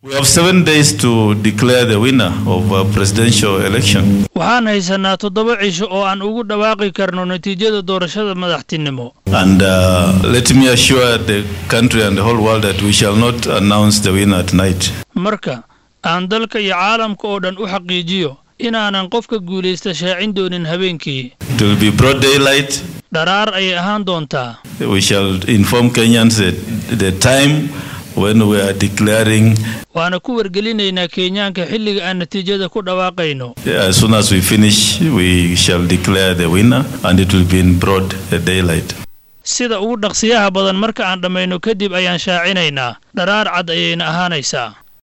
We have seven days to declare the winner of a presidential election. waxaan haysanaa toddoba cisho oo aan ugu dhawaaqi karno natiijada doorashada madaxtinimo And uh, let me assure the country and the whole world that we shall not announce the winner tonight. marka aan dalka iyo caalamka oo dhan u xaqiijiyo inaanan qofka guulaysta shaacin doonin habeenkii It will be broad daylight. dharaar ayay ahaan doontaa We shall inform Kenyans that the time when we are declaring waana ku wargelinaynaa kenyaanka xilliga aan natiijada ku dhawaaqayno as soon as we finish, we shall declare the winner and it will be in broad daylight. sida ugu dhaqsiyaha badan marka aan dhammayno kadib ayaan shaacinaynaa dharaar cad ayayna ahaanaysaa